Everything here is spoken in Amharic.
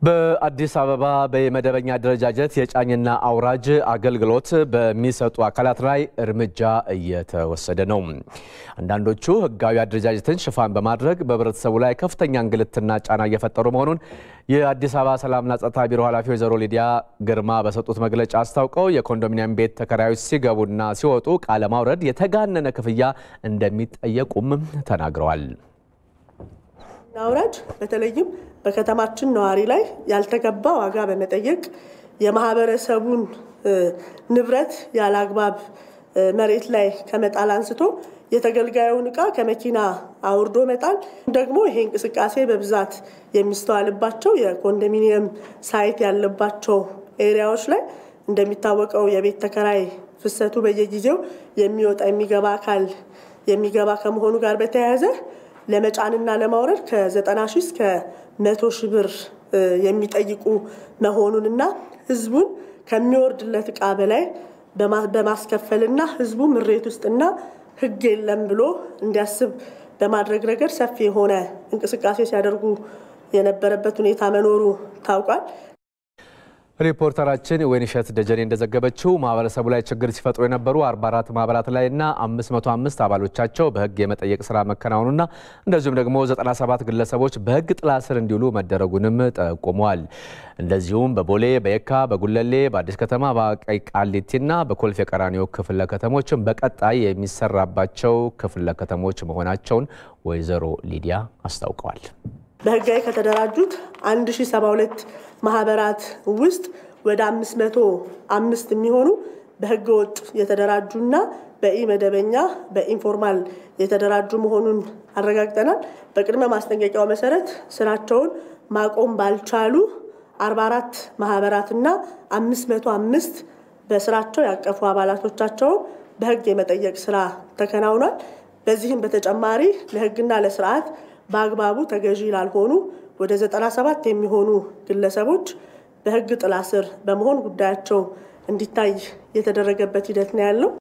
በአዲስ አበባ በመደበኛ አደረጃጀት የጫኝና አውራጅ አገልግሎት በሚሰጡ አካላት ላይ እርምጃ እየተወሰደ ነው። አንዳንዶቹ ሕጋዊ አደረጃጀትን ሽፋን በማድረግ በህብረተሰቡ ላይ ከፍተኛ እንግልትና ጫና እየፈጠሩ መሆኑን የአዲስ አበባ ሰላምና ጸጥታ ቢሮ ኃላፊ ወይዘሮ ሊዲያ ግርማ በሰጡት መግለጫ አስታውቀው የኮንዶሚኒየም ቤት ተከራዮች ሲገቡና ሲወጡ ቃለ ማውረድ የተጋነነ ክፍያ እንደሚጠየቁም ተናግረዋል። አውራጅ በተለይም በከተማችን ነዋሪ ላይ ያልተገባ ዋጋ በመጠየቅ የማህበረሰቡን ንብረት ያለ አግባብ መሬት ላይ ከመጣል አንስቶ የተገልጋዩን እቃ ከመኪና አውርዶ መጣል ደግሞ ይሄ እንቅስቃሴ በብዛት የሚስተዋልባቸው የኮንዶሚኒየም ሳይት ያለባቸው ኤሪያዎች ላይ እንደሚታወቀው የቤት ተከራይ ፍሰቱ በየጊዜው የሚወጣ የሚገባ አካል የሚገባ ከመሆኑ ጋር በተያያዘ ለመጫንና ለማውረድ ከ90 ሺህ እስከ መቶ ሺህ ብር የሚጠይቁ መሆኑንና ህዝቡን ከሚወርድለት እቃ በላይ በማስከፈልና ህዝቡ ምሬት ውስጥና ህግ የለም ብሎ እንዲያስብ በማድረግ ረገድ ሰፊ የሆነ እንቅስቃሴ ሲያደርጉ የነበረበት ሁኔታ መኖሩ ታውቋል። ሪፖርተራችን ወይንሸት ደጀኔ እንደዘገበችው ማህበረሰቡ ላይ ችግር ሲፈጥሩ የነበሩ 44 ማህበራት ላይና 505 አባሎቻቸው በህግ የመጠየቅ ስራ መከናወኑና እንደዚሁም ደግሞ 97 ግለሰቦች በህግ ጥላ ስር እንዲውሉ መደረጉንም ጠቁመዋል። እንደዚሁም በቦሌ፣ በየካ፣ በጉለሌ፣ በአዲስ ከተማ፣ በቀይ ቃሊቲና በኮልፌ ቀራኒዮ ክፍለ ከተሞችም በቀጣይ የሚሰራባቸው ክፍለ ከተሞች መሆናቸውን ወይዘሮ ሊዲያ አስታውቀዋል። በህጋዊ ከተደራጁት 1072 ማህበራት ውስጥ ወደ 505 የሚሆኑ በህገ ወጥ የተደራጁና በኢ መደበኛ በኢንፎርማል የተደራጁ መሆኑን አረጋግጠናል። በቅድመ ማስጠንቀቂያው መሰረት ስራቸውን ማቆም ባልቻሉ 44 ማህበራትና 505 በስራቸው ያቀፉ አባላቶቻቸውን በህግ የመጠየቅ ስራ ተከናውኗል። በዚህም በተጨማሪ ለህግና ለስርዓት በአግባቡ ተገዢ ላልሆኑ ወደ 97 የሚሆኑ ግለሰቦች በህግ ጥላ ስር በመሆን ጉዳያቸው እንዲታይ የተደረገበት ሂደት ነው ያለው።